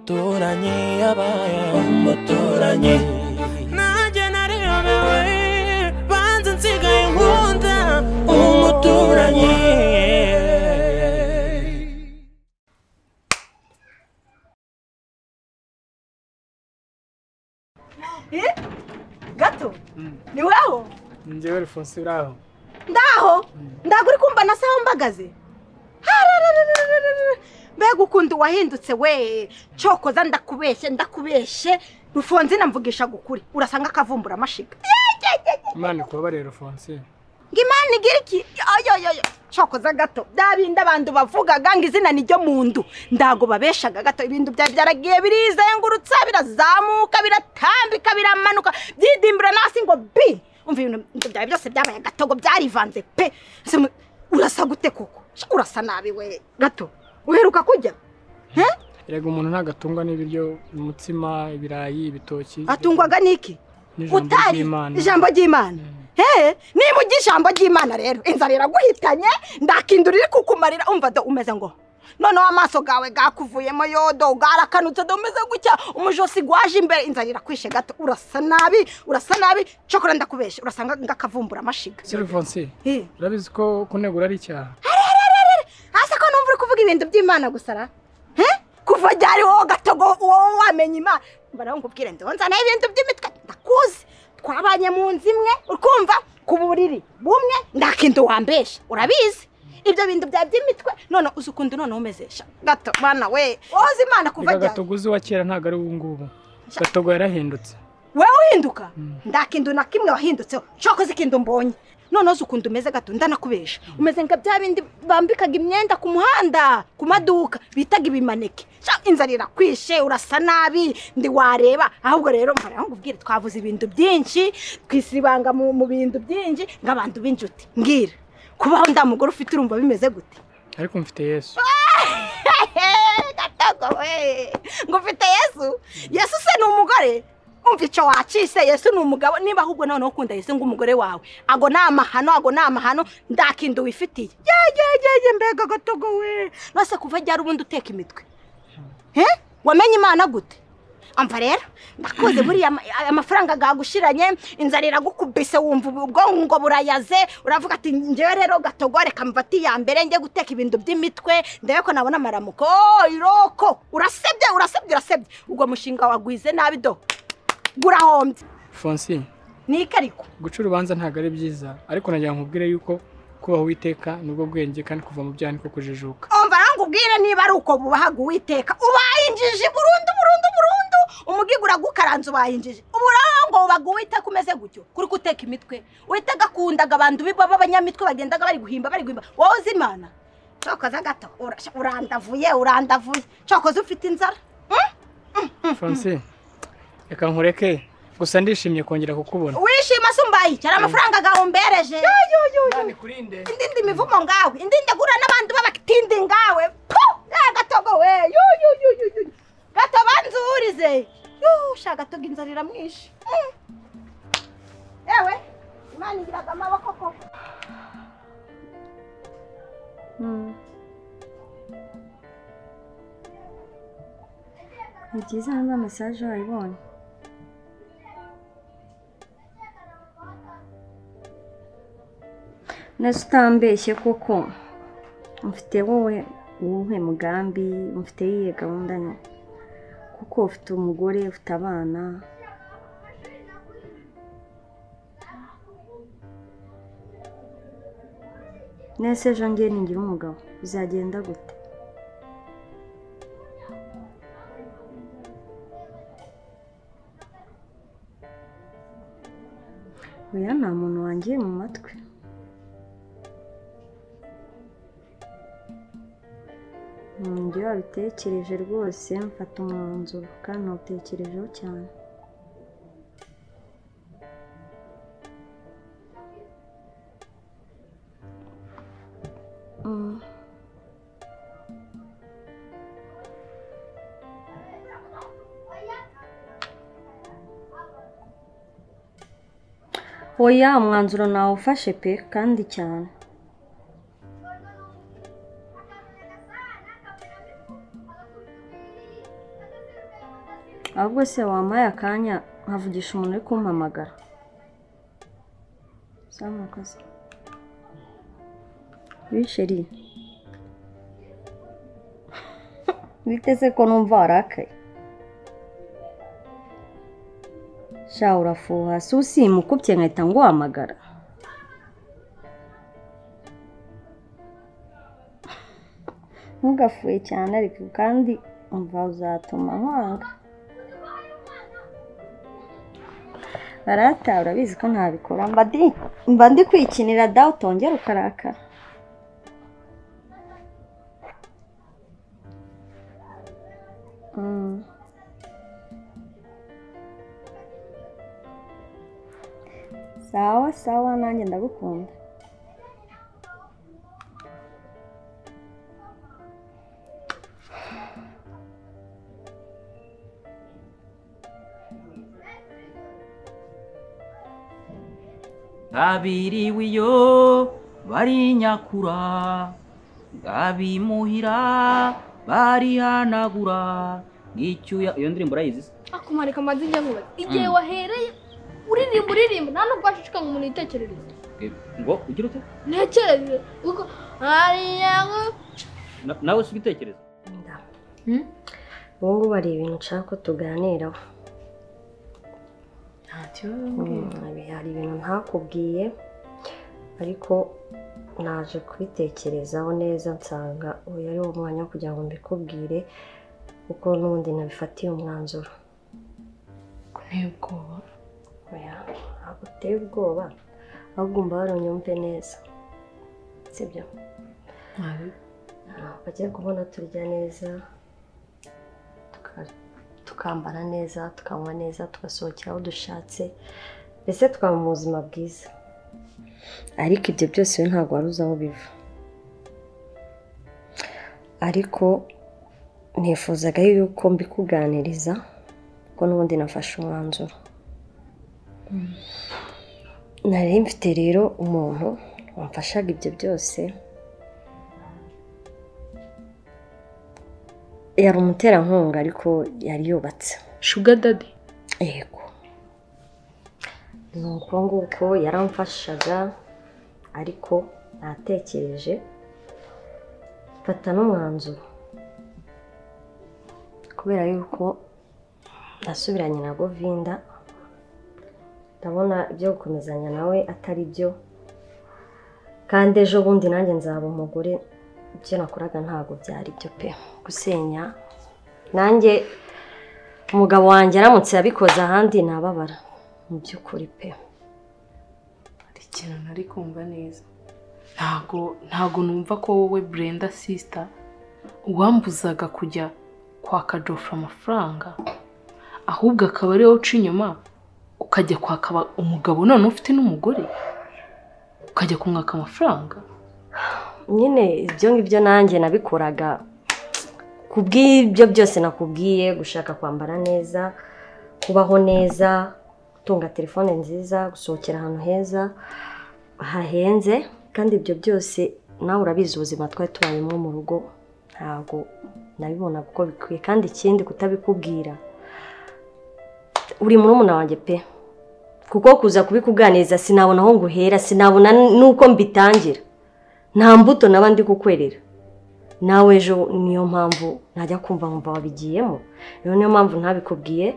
umuturanyi yabaye umuturanyi nanjye nariyobewe banze nsigaye nkunda umuturanyi gato ni wowe njyewe Alphonse uraho ndaho ndagura kumva na saha mbagaze Harararararara. mbega ukundi wahindutse we cokoza ndakubeshye ndakubeshye rufonzina mvugisha gukuri urasanga akavumbura amashiga imana ikubabarire Alphonse ngo imana igira iki oyoyoyo cokoza gato bya bindi abantu bavugaga ngo izina ni ryo mu ndu ndago babeshaga gato ibintu byari byaragiye birizengurutsa birazamuka biratambika biramanuka byidimbura nasi ngo bi umva ibintu byawe byose byabaye gato ngo byarivanze pe Ese mu- urasa gute koko Sha, urasa nabi we gato uheruka kurya He? erega umuntu ntabwo atungwa n'ibiryo umutsima ibirayi ibitoki atungwaga n'iki n'ijambo utari ry'Imana. ijambo ry'imana hehe niba ujya ijambo ry'imana rero inzara iraguhitanye ndakindura iri kukumarira umva do umeze ngo noneho amaso gawe gakuvuyemo yodo bwarakanutse do umeze gutya umujosi gwaje imbere inzara irakwishe gato urasa nabi urasa nabi cokora ndakubeshe urasanga ngakavumbura amashiga si Alphonse Eh, urabizi ko kunegura ari icyaha hasi ko numva uri kuvuga ibintu by'imana gusa ra he kuva ryari wowe gatogo wowe wamenya imana mbaraho nkubwire ndonzanaho ibintu by'imitwe ndakuzi twabanye mu nzu imwe ukumva ku buriri bumwe ndakinda wambesha urabizi ibyo bintu bya by'imitwe none uzi ukundi none umezesha gato bana we woze imana kuva reka ryari gatoguzi wa kera ntabwo ari ubu ngubu gatogo yarahindutse wewe uhinduka ndakindu na kimwe wahindutseho nshobora kuzikinda mbonye noneho uzi ukuntu umeze gato ndanakubesha umeze nka bya bindi bambikaga imyenda ku muhanda ku maduka bitaga ibimaneke Sha, inzara irakwishe urasa nabi ndi wareba ahubwo rero mpora nkubwire twavuze ibintu byinshi twisibanga mu mu bintu byinshi nk'abantu b'inshuti mbwira kubaho nda mugore ufite urumva bimeze gute ariko mfite yesu gatogo we ngo ufite yesu yesu se ni umugore umva icyo wacise yesu ni umugabo niba ahubwo noneho ukunda yesu ng'umugore wawe ago ni amahano ago ni amahano ndakinda wifitiye yegegege mbega gatogo we nose kuva ryari ubundi uteka imitwe he wamenye imana gute amva rero ndakuze buriya ama- aya mafaranga gagushiranye inzara iragukubise wumva ubu- ubwonko ngo burayaze uravuga ati njyewe rero gatogo reka mfate iya mbere njye guteka ibintu by'imitwe ndebe ko nabona amaramuko Oh, iroko urasebye urasebye urasebye ubwo mushinga wagwize nabi do gurahombye Alphonse niki ariko guca urubanza ntabwo ari byiza ariko nagira ngo nkubwire yuko kubaha uwiteka nibwo bwenge kandi kuva mu byaha niko kujijuka umva rangubwire niba ari uko bubahaga uwiteka ubaye injiji burundu burundu burundu umugiga uragukaranze ubaye injiji uburango ubaga uwiteka umeze gutyo kuri guteka imitwe uwiteka akundaga abantu biba b'abanyamitwe bagendaga bari guhimba bari guhimba wowe uzi imana cokoza gato ura- urandavuye urandavuye cokoza ufite inzara Mm? Alphonse reka nkureke gusa ndishimye kongera kukubona wishima se umbaye iki hari amafaranga gawe umbereje Imana ikurinde indindi mivumo ngawe indindi agura n'abandi b'abakitindi ngawe pu ya gatogo we yu yu yu yu yu gato banzurize yu sha gatogo inzara iramwishe Mm. yewe imana igiraga amaboko koko ni byiza niba mesaje wayibonye nese utambeshye kuko mfite wowe uwuhe mugambi mfite yiye gahunda nke kuko ufite umugore ufite abana nese ejo ngiye ningira umugabo bizagenda gute oya nta muntu wangiye mu matwi njye wabitekereje rwose mfata umwanzuro kandi nawutekerejeho cyane Mm. oya umwanzuro nawufashe pe kandi cyane ahubwo se wampaye akanya nkavugisha umuntu uri kumpamagara sawa murakoze bisheri biteze ko numva warakaye sha urafuha si usimukubye nkahita nguhamagara ntugafuye cyane ariko kandi umva uzatuma nkwanga barata urabizi ko ntabikora mba ndi mba ndi kwikinira dawe utongera ukarakara Mm. sawa sawa nanjye ndagukunda abiriwe iyo bari nyakura abimuhira barihanagura n'icyuya iyo ndirimbo urayizi se akumarika amazijya nkuba igihe wahereye uririmba uririmba nta nubwo washishikanga umuntu yitekerereza Eh, ngo ugire ute ntekereze kuko hariya Na- nawe si igitekerezo ubu ngubu hari ibintu nshaka ko tuganiraho Mm, hari ibintu ntakubwiye ariko naje kubitekerezaho neza nsanga uyu ari wo mwanya wo kugira ngo mbikubwire kuko n'ubundi nabifatiye umwanzuro oya ntabwo uteye ubwoba ahubwo umva wari unyumve neza sibyo ntabwo bagiye kubona turya neza tuka- tukambara neza tukanywa neza tugasohokera aho dushatse mbese twaba mu buzima bwiza ariko ibyo byose we ntabwo wari uzi aho biva ariko nifuzaga yuko mbikuganiriza kuko n'ubundi nafashe umwanzuro nari mfite rero umuntu wamfashaga ibyo byose yari umuterankunga ariko yari yubatse shuga dadi yego ni uko nguko yaramfashaga ariko natekereje mfata n'umwanzuro kubera yuko ndasubiranye na govinda ndabona ibyo gukomezanya nawe atari byo kandi ejo bundi nanjye nzaba umugore ibyo nakoraga ntabwo byari byo pe gusenya nanjye umugabo wanjye aramutse yabikoze ahandi nababara mu by'ukuri pe hari ikintu ntari kumva neza ntago ntago numva ko wowe burenda sisita uwambuzaga kujya kwaka jofre amafaranga ahubwo akaba ari wowe uca inyuma ukajya kwaka aba- umugabo none ufite n'umugore ukajya kumwaka amafaranga nyine ibyo ngibyo nanjye nabikoraga ku bw'ibyo byose nakubwiye gushaka kwambara neza kubaho neza gutunga telefone nziza gusohokera ahantu heza hahenze kandi ibyo byose nawe urabizi ubuzima twari tubayemo mu rugo ntabwo nabibonaga uko bikwiye kandi ikindi kutabikubwira uri murumuna wanjye pe kuko kuza kubikuganiriza sinabona aho nguhera sinabona n'uko mbitangira nta mbuto naba ndi kukwerera nawe ejo niyo mpamvu najya kumva nkumva wabigiyemo rero niyo mpamvu ntabikubwiye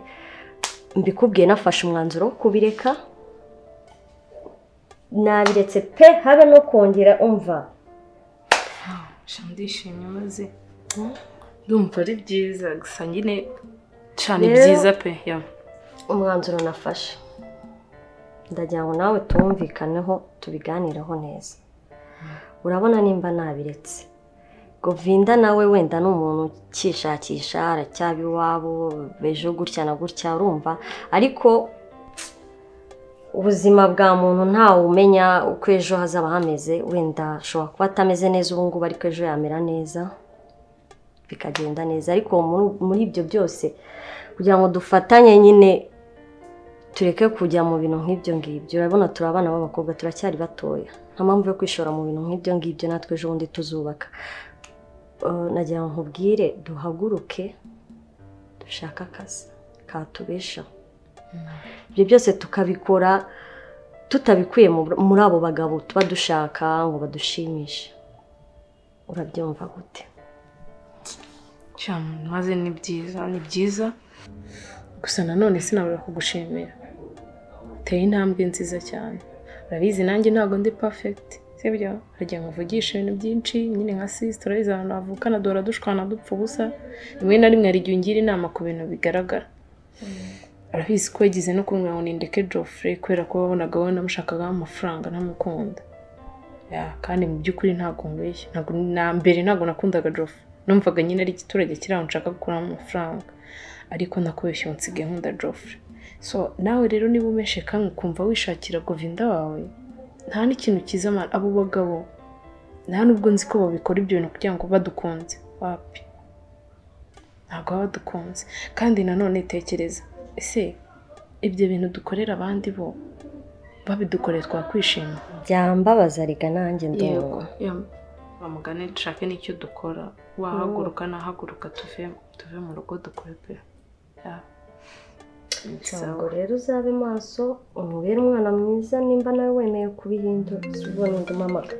mbikubwiye nafashe umwanzuro wo kubireka nabiretse pe habe no kongera umva sha ndishimye maze ndumva ari byiza gusa nyine sha ni Rero- byiza pe ya umwanzuro nafashe ndagira ngo nawe tuwumvikaneho tubiganireho neza urabona nimba nabiretse govinda nawe wenda ni umuntu ukishakisha aracyaba iwabo ejo gutya na gutya urumva ariko ubuzima bwa muntu ntawe umenya uko ejo hazaba hameze wenda ashobora kuba atameze neza ubu ngubu ariko ejo yamera neza bikagenda neza ariko muri- muri ibyo byose kugira ngo dufatanye nyine tureke kujya mu bintu nk'ibyo ngibyo urabona turi abana b'abakobwa turacyari batoya nta mpamvu yo kwishora mu bintu nk'ibyo ngibyo natwe ejo bundi tuzubaka Eh, nagira ngo nkubwire duhaguruke dushake akazi katubeshaho ibyo byose tukabikora tutabikuye mu- muri abo bagabo tuba dushaka ngo badushimishe urabyumva gute cyane maze ni byiza ni byiza gusa nanone sinabura kugushimira uteye intambwe nziza cyane urabizi nanjye ntabwo ndi perfect sibyo haragiye nkuvugisha ibintu byinshi nyine nka sis turabizi abantu bavukana duhora dushwana dupfa ubusa rimwe na rimwe hari igihe ungira inama ku bintu bigaragara urabizi ko yagize no kumwe ngo nindeke Geoffrey kubera ko wabonaga we namushakagaho amafaranga ntamukunda Ya, kandi mu by'ukuri ntabwo mbeshya ntabwo na mbere ntabwo nakundaga Jofu numvaga nyine ari igiturage kiri aho nshaka gukuramo amafaranga ariko nakubeshye ubu nsigaye nkunda Joffre so nawe rero niba umeshe kamwe ukumva wishakira Govinda wawe nta n'ikintu cyiza man abo bagabo nta nubwo nzi ko babikora ibyo bintu kugira ngo badukunze wapi ntabwo baba badukunze kandi nanone tekereza ese ibyo bintu dukorera abandi bo babidukoreye twakwishima byambabaza rega nanjye ndumva bamugane dushake n'icyo dukora wahaguruka nahaguruka tuve tuve mu rugo dukore pe Ya. ntabwo rero uzabe maso umubere umwana mwiza nimba nawe wemeye kubihindura si ubona undi mamaga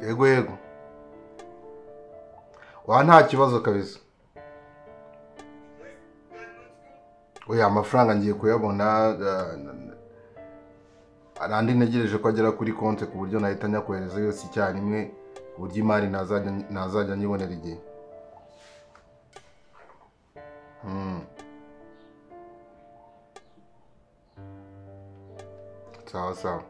yego yego wa nta kibazo kabisa oya amafaranga ngiye kuyabona eh, n- n- hari andi ntegereje ko agera kuri konti ku buryo nahita nyakohereza yose icyarimwe ku buryo imari ntazajya ntazajya nyibonera igihe Hmm. sawa sawa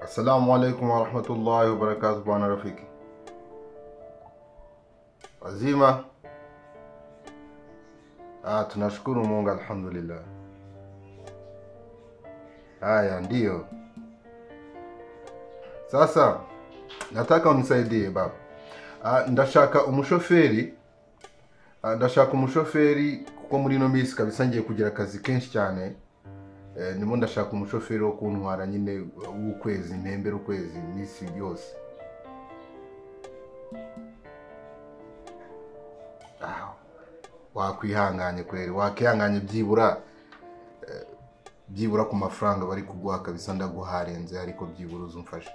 Assalamu alaikum wa rahmatullahi wa barakatuh bwana rafiki. Wazima? Ah, tunashukuru Mungu alhamdulillah. Haya ndiyo. Sasa nataka unisaidie baba. Ah, ndashaka umushoferi ah, ndashaka umushoferi kuko muri ino minsi kabisa ngiye kugira akazi kenshi cyane Eh, ndimo ndashaka umushoferi wo kuntwara nyine w'ukwezi mpembera ukwezi iminsi yose Ah, wakwihanganye kweri wakwihanganye byibura eh, byibura ku mafaranga bari kuguha kabisa ndaguharenze ariko byibura uzumfashe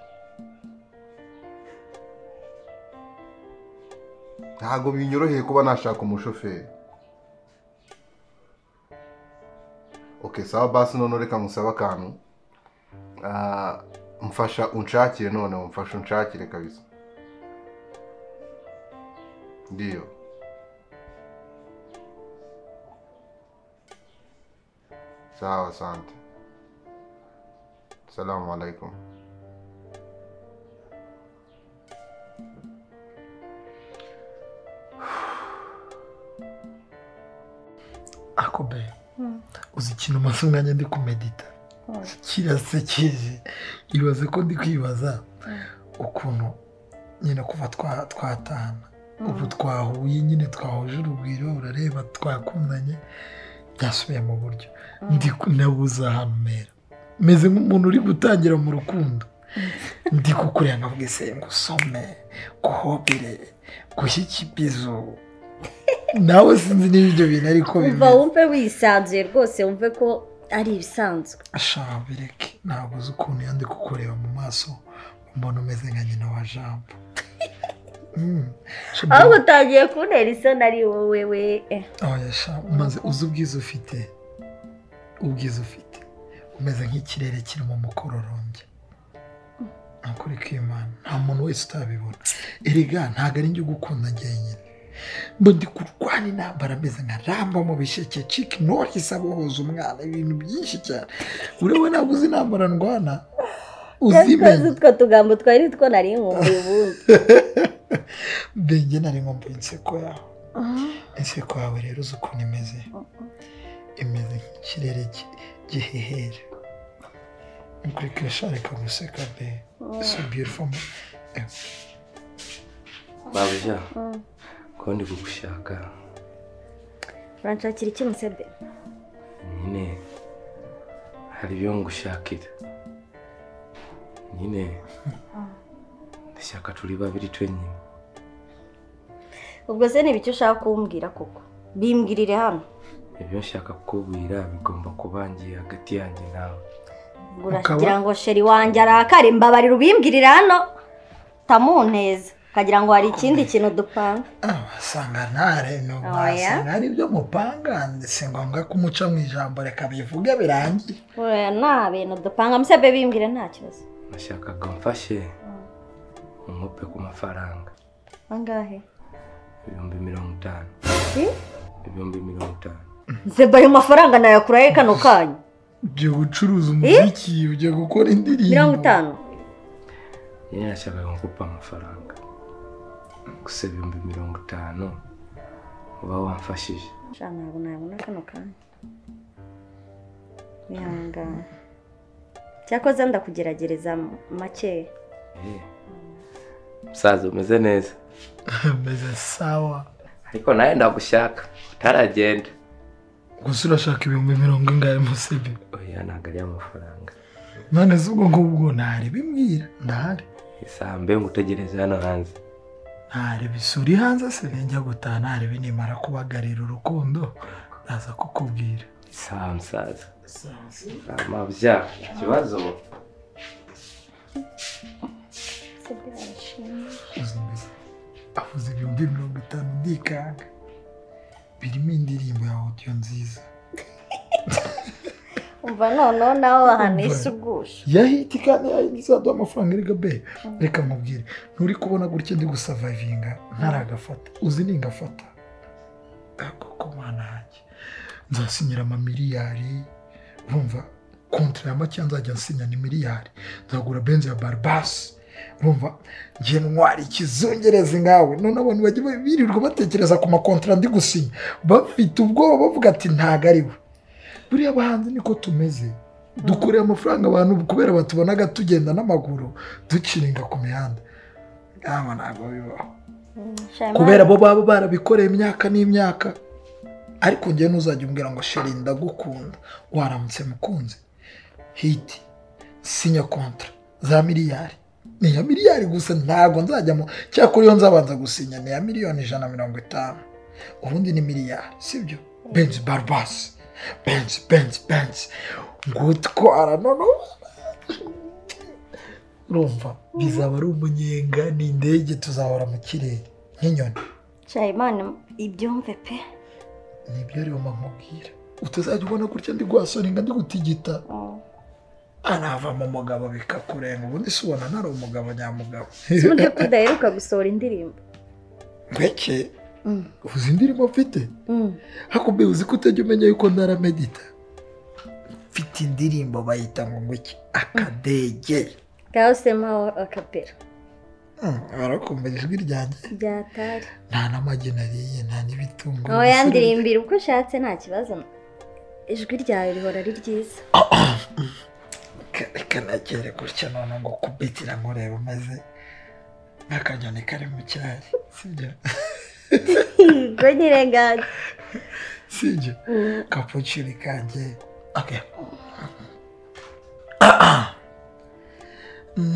ntabwo binyoroheye kuba nashaka umushoferi okay sawa basi noneho reka musabe akantu Ah, mfasha unshakire noneho mfasha unshakire kabisa ndiyo sawa asante salamu alaikum akobe uzi ikintu maze umwanya ndi kumedita kirasekeje ibaze ko ndi kwibaza ukuntu nyine kuva twa- twatahana ubu twahuye nyine twahuje urugwiro urareba twakundanye byasubiye mu buryo ndi nabuze ahantu mera meze nk'umuntu uri gutangira mu rukundo ndi kukureba nkavuga ese ngusome guhobere gushyike ibizu nawe sinzi niba ibyo bintu ariko umva bimeze wumve wisanzuye rwose wumve ko ari ibisanzwe ashaka bireke ntabwo uzi ukuntu iyo ndi kukureba mu maso umuntu umeze nka nyina wa jambo Mm. Shabba, ahubwo utangiye kuntera isoni ari wowe we eh, oya sha, maze uzi ubwiza ufite ubwiza ufite umeze nk'ikirere kirimo umukororombya nukuri kw'imana nta muntu wese utabibona erega ntabwo ari njye ugukunda njyenyine mba ndi kurwana intambara ameze nka ramba mu bisheke ciki norisi abohoza umwana ibintu byinshi cyane ureba ntabwo uzi intambara ndwana yakoze uzimenya utwo tugambo twari two nari nkumbuye ubundi mbenge nari nkumbuye inseko yawe inseko yawe rero uzi ukuntu imeze imeze nk'ikirere gi- gihehera nukuri kwishoreka guseka be so beautiful babuja ko ndi kugushaka uranshakira iki musebe nyine hari ibyo ngushakira nyine ndashaka turi babiri twenyine ubwo se ni ibiki ushaka kumbwira koko bimbwirire hano ibyo nshaka kukubwira bigomba kubangiye hagati yanjye nawe Ubwo Ukaba- uragira ngo sheri wanjye arakare mbabarira ubimbwirire hano tamuneza ukagira ngo hari ikindi kintu dupanga abasanga ntareno Oya. basanga hari ibyo mupanga si ngombwa kumuca mu ijambo reka bivuge birangiye oya nta bintu dupanga musebe bimbwire nta kibazo nashakaga mfashe umupe ku mafaranga angahe ibihumbi mirongo itanu ibihumbi mirongo itanu nsebe ayo mafaranga nayakurahe kano kanyu ibyo gucuruza umuziki ibyo gukora indirimbo mirongo itanu nyine nashakaga ngupa amafaranga gusa ibihumbi mirongo itanu uba wamfashije sha ntabwo nabona kano kanya bihangane cyakoze ndakugeragereza makeya Eh, musaza umeze neza meze sawa ariko nawe ndagushaka utaragenda gusa urashaka ibihumbi mirongo ingahe musebe oya ntabwo ari amafaranga none se ubwo ngubwo ntari bimbwira ntari isaha mbe ngutegereze hano hanze ntari bisuri hanze se njya gutaha ntari nimara kubagarira urukundo ndaza kukubwira isaha musaza amabya ikibazo uzi mbese avuze ibihumbi mirongo itanu ndikanga birimo indirimbo ya audio nziza umva noneho nawe wahanisha ubwusha yahita kandi yazaduha amafaranga erega be reka nkubwire nturi kubona gutya ndi gusavayivinga ntaragafata uzi ni ngafata ako ko mana yanjye nzasinyira amamiliyari urumva kontra ya make nzajya nsinya ni miliyari nzagura benzi ya baribasi urumva ngiye ntwara ikizungereza ngawe none abantu bajya birirwa batekereza ku makontara ndi gusinya bafite ubwoba bavuga ati ntago ari we buriya abahanzi niko tumeze dukurira amafaranga abantu kubera batubonaga tugenda n'amaguru duciringa ku mihanda ntabwo ntabwo bibaho kubera bo baba barabikoreye imyaka n'imyaka ariko njyewe ntuzajya umbwira ngo sheri ndagukunda waramutse mukunze hiti sinya kontra za miliyari ni iya miliyari gusa ntabwo nzajyamo cyakora iyo nzabanza gusinya ni iya miliyoni ijana na mirongo itanu ubundi ni miliyari sibyo benzi baribasi benzi benzi benzi ngutwara noneho urumva bizaba ari umunyenga ni indege tuzahora mu kirere nk'inyoni nshayimana ibyumve pe nibyo rero mamubwira utazajya ubona gutya ndi guhasoringa ndi gutigita anavamo umugabo bikakurenga ubundi si ubona ntari umugabo nyamugabo ubundi ko udaheruka gusohora indirimbo mbeke uzi indirimbo mfite hakubwiye uzi ko utajya umenya yuko ndaramedita mfite indirimbo bayita ngo nguki akadege ngaho semaho akapera Hmm, barakumva ijwi ryanjye byatari nta n'amagi nariye nta n'ibitunguru aho yandirimbira uko ushatse nta kibazo ijwi ryawe rihora ari ryiza reka nagere gutya none ngo kubitira nkureba umeze nk'akanyoni kari mu cyari sibyo ngo nyirengane sibyo kapuciri kanjye okay.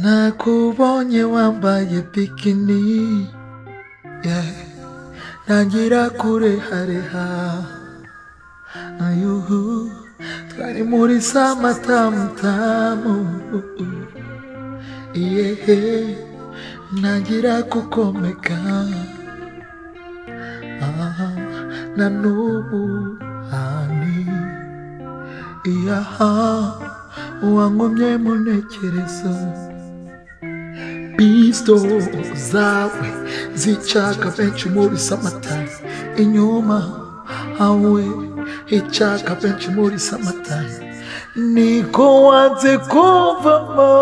nakubonye wambaye bikini yeah. ntangira kurehareha ayuhu twari muri samatamutamu yehe ntangira kukomeka aha na n'ubu hani iyaha uwankomye mu ntekerezo bisto zawe zicaka benshi muri samatari inyuma hawe hicaka benshi muri samatari niko wanze kuvamo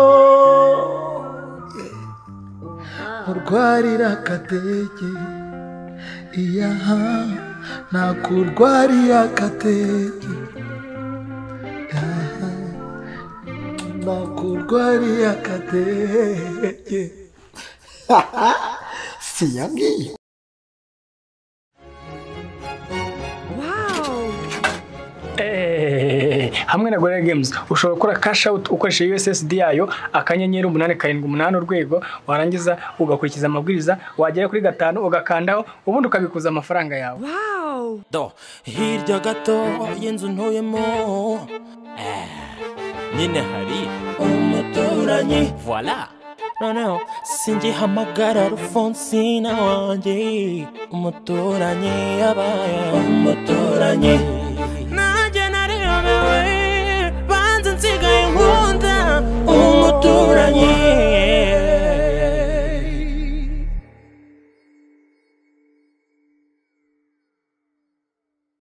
nkurwarira akatege iya nakurwariye akatege aha, nakurwariye akatege si ya ngiyo Eh, hamwe na Gorilla Games ushobora gukora cash out ukoresheje USSD yayo akanyenyeri umunani karindwi umunani urwego warangiza ugakurikiza amabwiriza wagera kuri gatanu ugakandaho ubundi ukabikuza amafaranga yawe do hirya gato y'inzu ntuyemo eh, nyine hari umuturanyi voila noneho singihamagara rufonsina wanjye umuturanyi yabaye umuturanyi nanjye narebewe banze nsigaye nkunda umuturanyi